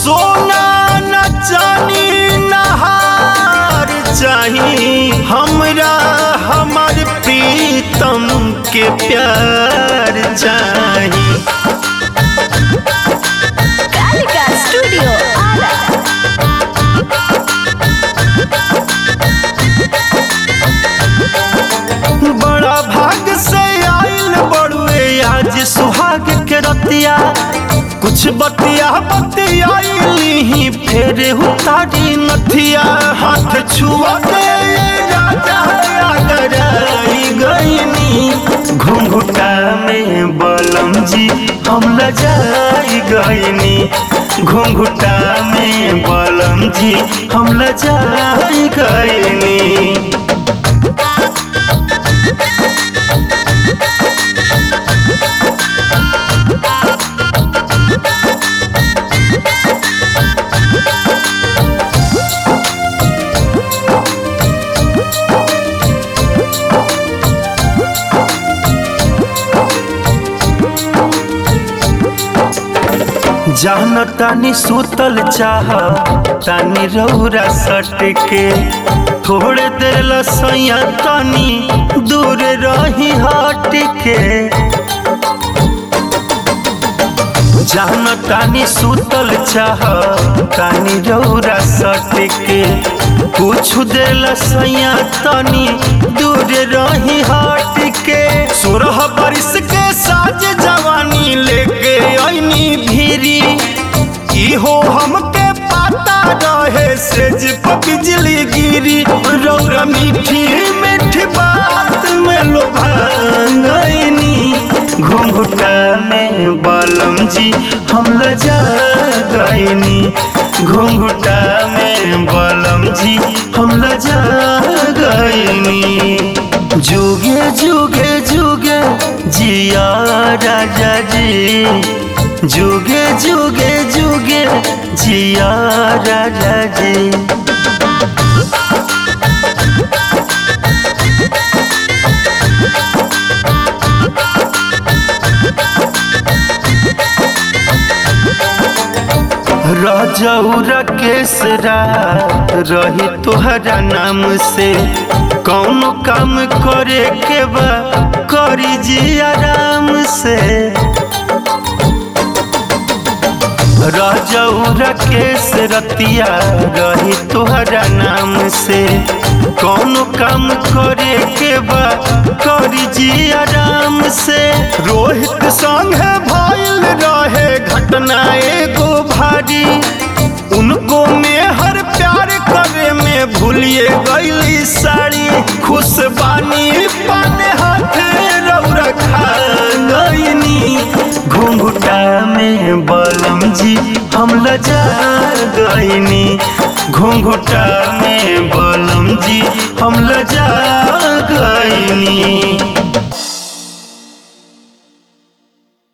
सोना न चानी नहार चाही हमरा हमर प्रीतम के प्यार चाही कालिका स्टूडियो आरा बड़ा भाग से आइल बड़ुए आज सुहाग के रतिया कुछ बतिया बतियाइली ही फेर उतारी नथिया हाथ छुआ के राजा गराई गईनी घुंघुटा में बलम जी हम लजाई गईनी घुंघुटा में बलम जी हम लजाई गईनी जान तानी सुतल चाह तानी रौरा सट के थोड़े देर लसैया तानी दूर रही हट के जान तानी सुतल चाह तानी रौरा सट के कुछ देर लसैया तानी दूर रही हट के सोरह बरिस के साज जवानी लेके ऐनी भीरी इहो हमके पता रहे सेज पर बिजली गिरी रौरा मीठी मीठी बात में लोभांगनी घुंघुटा में बलम जी हम लजा गईनी घुंघुटा में बलम जी हम लजा गईनी जुगे जुगे जुगे जिया राजा जी जुगे जुगे जुगे जिया राजा जी रजौरा केसरा रही तोहरा नाम से कौन काम करे के बा करी जी आराम से रजौरा केस रतिया रही तोहरा नाम से कौन काम करे के बा करी जी आराम से रोहित संग भइल रहे घटना एगो भारी उनको में हर प्यार करे में भूलिए गईली साड़ी खुश बानी पाने हाथ रौरा खा गईनी घुंघुटा में बलम जी हम लजा गईनी घुंघुटा में बलम जी हम लजा गईनी